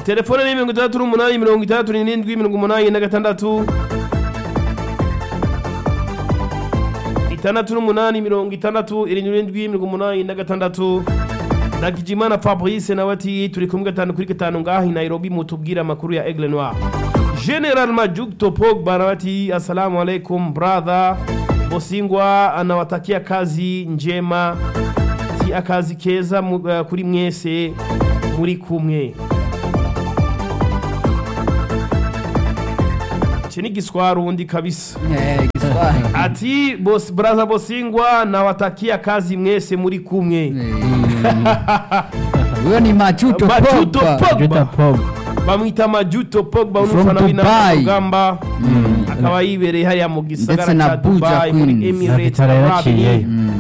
telefone ni mirongo itandatu n'umunani mirongo itandatu n'irindwi mirongo umunani na gatandatu itandatu n'umunani mirongo itandatu irindwi n'irindwi mirongo umunani na gatandatu Ndagijimana Fabrice nawe ati turi kumwe gatanu kuri gatanu ngaha i Nairobi mutubwira amakuru ya Aigle Noir General Majuto Pogba nawe ati assalamu alaikum brother Bosingwa anawatakia kazi njema ti akazi keza mu- uh, kuri mwese muri kumwe iki ni igiswarundi kabisa Eh, Kiswahili. ati bos braza bosingwa nawatakia kazi mwese muri kumwe Eh, Huyo ni Majuto Majuto Pogba. Pogba. Pogba bamwita majuto pogba From unufana Dubai. w'inamugamba akaba yibereye hariya mu Ndetse gisagara na ca Buja dubai muri Queens. emirates Vitara yaraciye. Arabie. Mm.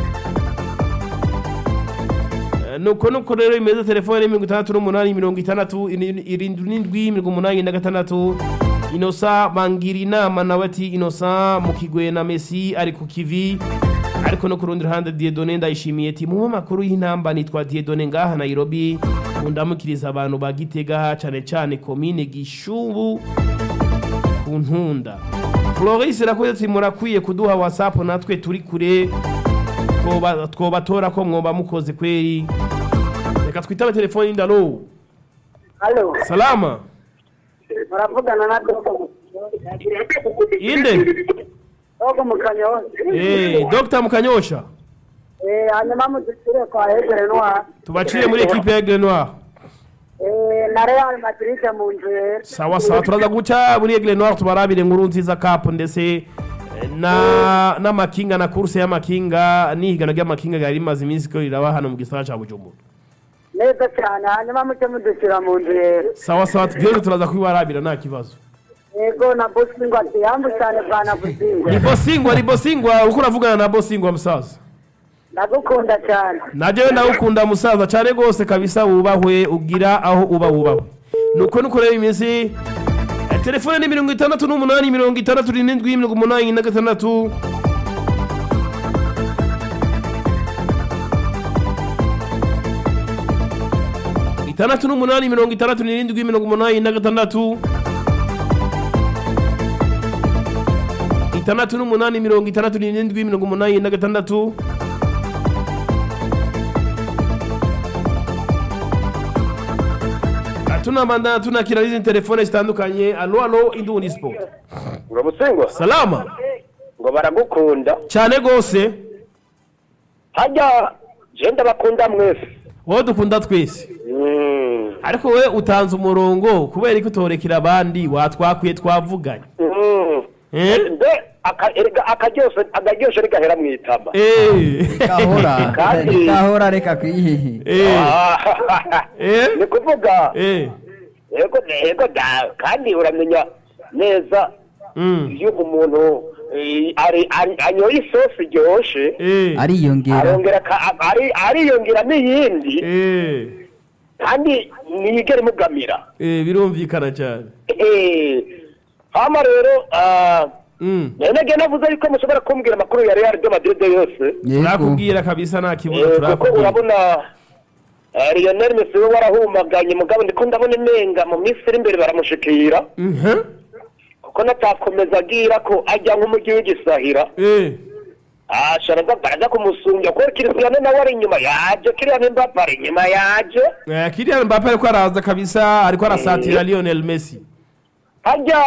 Eh, nuko nuko rero imeze telefone mirongo itandatu n'umunani mirongo itandatu iri- irindwi n'indwi mirongo umunani na gatandatu inosa bangira inama nawe ati inosa mu kigwe na messi ari ku kivi ariko no ku rundi ruhande diedone ndayishimiye ati mu makuru y'intamba nitwa diedone ngaha nairobi mundamukiriza abantu ba gitega cane cane komine gishubu ku ntunda floris rakoze ati murakwiye kuduha whatsapp natwe turi kure twoba- twobatora ko mwoba mukoze kweri reka twitabe telefoni ndalo Halo, salama muravugana na Dogo. inde Dogo Mukanyosha. Eh, dr mukanyosha Eh, hanyuma mudushyire kwa Egere Noir. tubacire muri ekipe ya grenoir Eh, na Real Madrid mu nzu yera. sawa sawa turaza guca muri egle noir tubarabire inkuru nziza cup ndetse eh, na n'amakinga na kurse y'amakinga n'ihigana ry'amakinga ryari rimaze iminsi ko riraba hano mu gisagara ca bujumbura Neza cyane, hanyuma muce mudushyira mu nzu yera. sawa sawa byose turaza kubibarabira nta kibazo Yego na Bosingwa ati yambu cyane bwana Bosingwa. ni bosingwa ni bosingwa uko uravugana na bosingwa musaza Ndagukunda cyane. najewe ndagukunda musaza cyane rwose kabisa wubahwe ugira aho uba wubahwe nuko nuko rero iminsi eh, telefone ni mirongo itandatu n'umunani mirongo itandatu n'indwi mirongo umunani na gatandatu itandatu n'umunani mirongo itandatu n'irindwi mirongo umunani na gatandatu itandatu n'umunani mirongo itandatu n'irindwi mirongo umunani na gatandatu tunabandana tunakira n'izindi telefone zitandukanye alo alo indundi sport uramusengwa salama ngo baragukunda cyane rwose hajya je ndabakunda mwese wowe dukunda twese Mm, ariko we utanze umurongo kubera ko utorekera abandi watwakwiye twavuganye mm. Eh? mbe aka- erega akaryoshe akaryoshe rigahera mu itama Eh. Gahora. Kandi- Gahora reka kwihihi. Eh. Ah, Eh? ni kuvuga Eh. yego yego da kandi uramenya neza Mm. iyo umuntu eh, ari- ari- anyoye isosi iryoshe Eh. Ariyongera. arongera aka- ari- ariyongera n'iyindi Eh. kandi ntiyigere imugamira Eh, birumvikana cyane Eh, hama rero ah, Mm. nage navuze yuko mushobora kumbwira amakuru ya Real de Madrid yose Yego. turakubwira kabisa nta kibuga Eh, kuko turakubwira urabona eh, Lionel Messi we warahumaganye mugabo ndiko ndabona imenga mu minsi iri imbere baramushikira Mhm. kuko natakomeza agira ko ajya nk'umujyi w'igisahira Eh. ashobora baraza kumusumbya kuko Cristiano nawe ari inyuma yaje Kylian Mbappe ari inyuma yaje Eh, Kylian Mbappe ariko araza kabisa ariko arasatira Lionel Messi hajya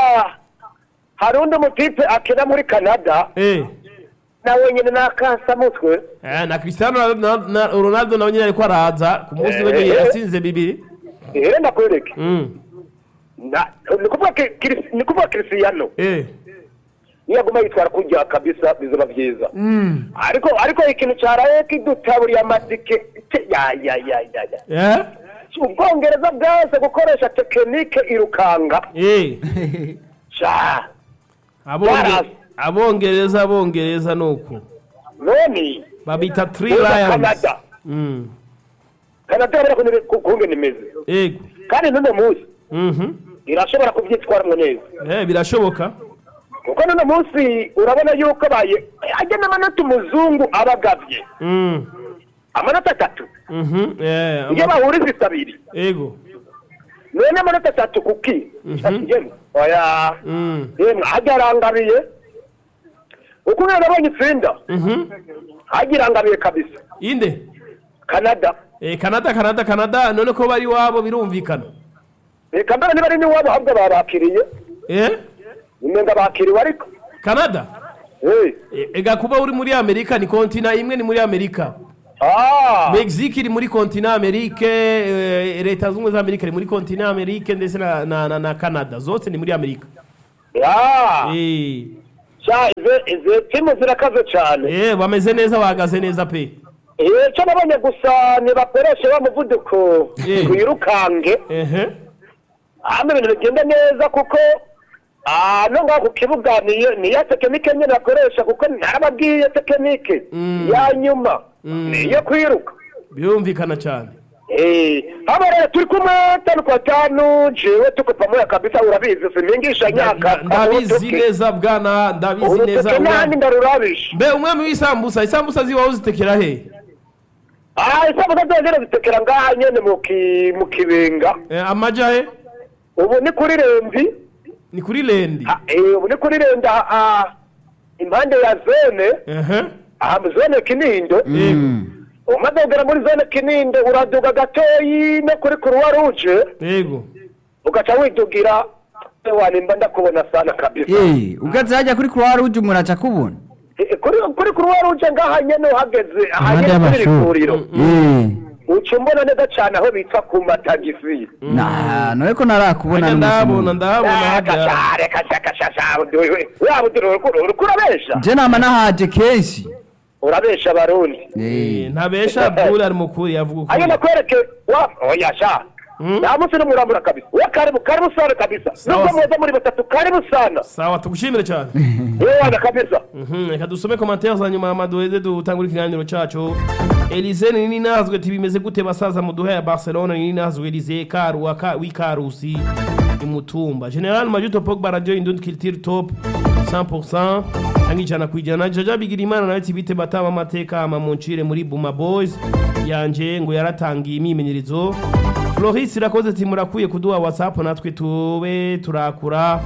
hari undi mutipe akina muri Canada Eh. nawe nyine n'akasamutwe Eh, na Cristiano Ronaldo- na Ronaldo nawe nyine ariko araza ku munsi we Eh. yatsinze bibiri rero ndakwereke Mm. Na- ni kuvuga ki- Chris- ni kuvuga Cristiano Eh. niyaguma yitwara kujya kabisa bizoba byiza Mm. ariko ariko ikintu cyaraye kidutaburiye amatike te- ya ya ya ya ya Eh? ubwongereza bwaze gukoresha tekinike irukanga Eh. sha Abonge- Yarazi. abongereza abongereza nuko none babita Three uza Lions canada Mm. canada yabera kungene imeze Ego. kandi n'uno munsi Mhm. irashobora kubyitwaramo neza Eh, birashoboka kuko n'uno munsi urabona yuko abaye ajya n'amanota umuzungu aba agabye Mm. amanota atatu Mhm. Eh, iyo ama- bahuriza abiri Ego. none amanota atatu kuki yemwe oya Mm. yemwe hajya arangabiye uko rero nabonye itsinda Mhm. hajya irangabiye kabisa inde canada Eh, Canada Canada Canada none ko bari wabo birumvikana reka mbere niba ari n'iwabo ahubwo babakiriye eh umenga bakiriwe ariko Canada Eh. Eh, ega kuba uri muri Amerika ni kontina imwe ni muri Amerika Ah. Mexique iri muri kontina Amerike eh, leta zunze za Amerika iri muri kontina Amerike ndetse na, na, na, na Canada zose ni muri Amerika Ya. eh Sha ize ize timu zirakaze cyane. eh bameze neza bahagaze neza pe Eh cyo nabonye gusa nibakoreshe wa muvuduko Eh. wirukange. ehe Hama ibintu bigenda neza kuko Ah, no ngaho ku kibuga niyo niyo tekinike nyine bakoresha kuko narababwiye tekinike Mm. ya nyuma Mm. niyo kwiruka birumvikana cyane Eh, haba rero turi kumwe tanu kwa tanu jewe tuko pamoja kabisa urabizi simingisha nyaka Nda- ndabizi neza bwana ndabizi neza uruteke nani umwami- ndarurabisha mbe umwami w'isambusa isambusa ziwaho uzitekera he Ah, isabuza zongera zitekera ngaha nyene mu ki mu kibenga. eh, amaja he Ubu ni kuri Remvi. ni kuri lendi Ah, eh, ubu ni kuri Renda ah, impande ya zone, ehe aha mu zone Kinindo. Mm. Umaze kugera muri zone Kinindo uraduga gatoyi no kuri Croix Rouge yego ugaca widugira wanimba ndakubona sana kabisa. Eh, ugaze hajya kuri Croix Rouge umuntu aca kubona. Eh, Kuri kuri Croix Rouge ngaha nyene uhageze aha Impande nyene kuri y'amashuri. rivuriro. Eh. Uca umbona neza cane aho bitwa ku matagisi. Na, none ko narakubona Hajya n'umunsi ndabona umwe. ndabona hajya kashare kashakashasha waba urabesha Je nama nahaje kenshi. urabesha abarundi Eh. Eh, ntabesha bwuri ari mukuri yavuga ayo ukuri nakwereke wa oya sha Mm. nta munsi n'umurambura kabisa we karibu karibu sana kabisa Sawa. nubwo muza muri batatu karibu sana sawa tugushimire cyane yewe kabisa Mhm, reka dusome komantere za nyuma maduheze dutangura ikiganiro cacu Elise nini nazwe ati bimeze gute basaza mu duha ya Barcelona nini nazwe Elise Karu wa ka- w'Ikarusi imutumba General Majuto Pogba radio Indundi Culture Top 100% cyangwa ijana ku ijana Jaja Bigirimana nawe ati bite batama amateka ama muncire muri Buma Boys yanje ngo yaratangiye imimenyerezo Floris irakoze ati murakwiye kuduha WhatsApp natwe tube turakura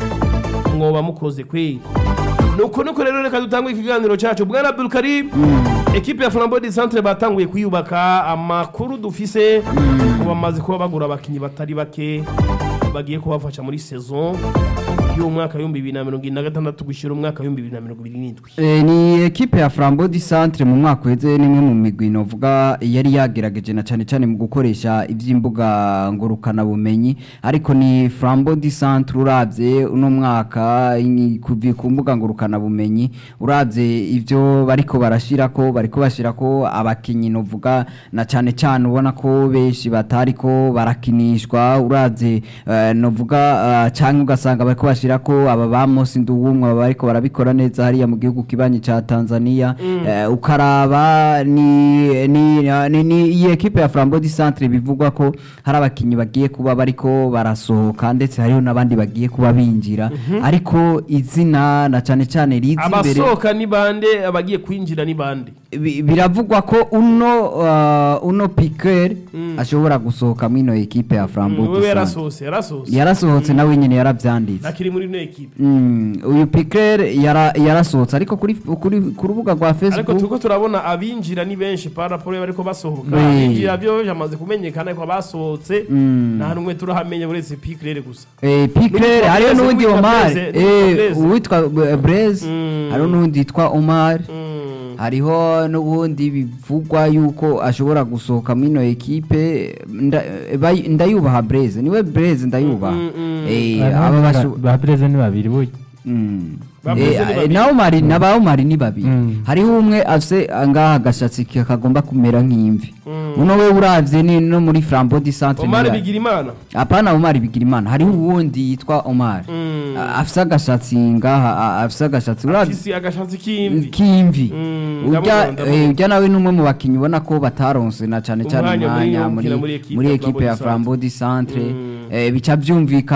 mwoba mukoze kweli nuko nuko rero reka dutangwe ikiganiro cyacu bwana Abdul Karim ekipe ya Flambeau du Centre batanguye kuyubaka amakuru dufise ko bamaze kuba bagura abakinyi batari bake bagiye kubafasha muri saison y'umwaka w'ibihumbi bibiri na mirongo irindwi na gatandatu gushyira umwaka w'ibihumbi bibiri na mirongo ibiri n'indwi Eh, ni ekipe ya Flambeau du Centre mu mwaka uheze nimwe mu migwi novuga yari yagerageje na cyane cyane mu gukoresha ivy'imbuga ngurukana bumenyi ariko ni Flambeau du Centre uravye uno mwaka ini- kuvi ku mbuga ngurukana bumenyi uravye ivyo bariko barashirako bariko bashirako abakinyi novuga na cyane cyane ubona ko benshi batariko barakinishwa uravye eh, novuga uh, cyangwa ugasanga bariko bashirako aba ba Mosi Nduwumwe baba bariko barabikora neza hariya mu gihugu kibanyi ca Tanzania eh, ukaraba ni ni ni, ni iyi ekipe ya Flambeau du Centre bivugwa ko hari abakinyi bagiye kuba bariko barasohoka ndetse hariho n'abandi bagiye kuba binjira ariko izina na cyane cyane rizi imbere abasohoka ni bande abagiye kwinjira ni bande bi- biravugwa ko uno uh, uno Piquer ashobora gusohoka mwino ekipe ya Flambeau du wewe Centre yarasohose yarasohose yarasohotse nawe nyene yaravyanditse nakiri muri ino ekipe Mm, uyu Piquer yara yarasohotse ariko kuri kuri ku rubuga rwa ariko Facebook turiko turabona abinjira ni benshi paraporo bariko basohoka Oui. abinjira byo byamaze kumenyekana ko abasohotse Mm. nta numwe turahamenya uretse Piquer gusa eh Piquer N'uwitwa hariho Blaise, n'undi n'uwitwa Omar Blaise, eh n'uwitwa uwitwa Blaise Mm. hariho n'undi yitwa Omar Mm. hariho n'ubundi bivugwa yuko ashobora gusohoka mwino ekipe nda- bay- ndayubaha Blaise niwe Blaise ndayubaha Mm, mm, mm. eh aba basho ba perezida ni babiri burya Mm. Ba Blaise ni Eh, babiri. na Omar na ba Omar ni babiri Mm. hariho umwe afise angaha agashatsi kagomba kumera nk'imvi Mm. uno we uravye ni no muri Flambeau du Centre Omar ni- Bigirimana apana Omar Bigirimana hariho uwundi yitwa Omar Mm. A- afise agashatsi ngaha a- afise agashatsi uravye afisi agashatsi k'imvi k'imvi Mm, urya ndamubona, ndamubona. eh, urya nawe n'umwe mu bakinyi ubona ko bataronse na cane cane Umwanya munini wo umwanya muri gukina muri equipe muri ya ekipe ya Flambeau Flambeau du Centre Mm. eh, bica vyumvikana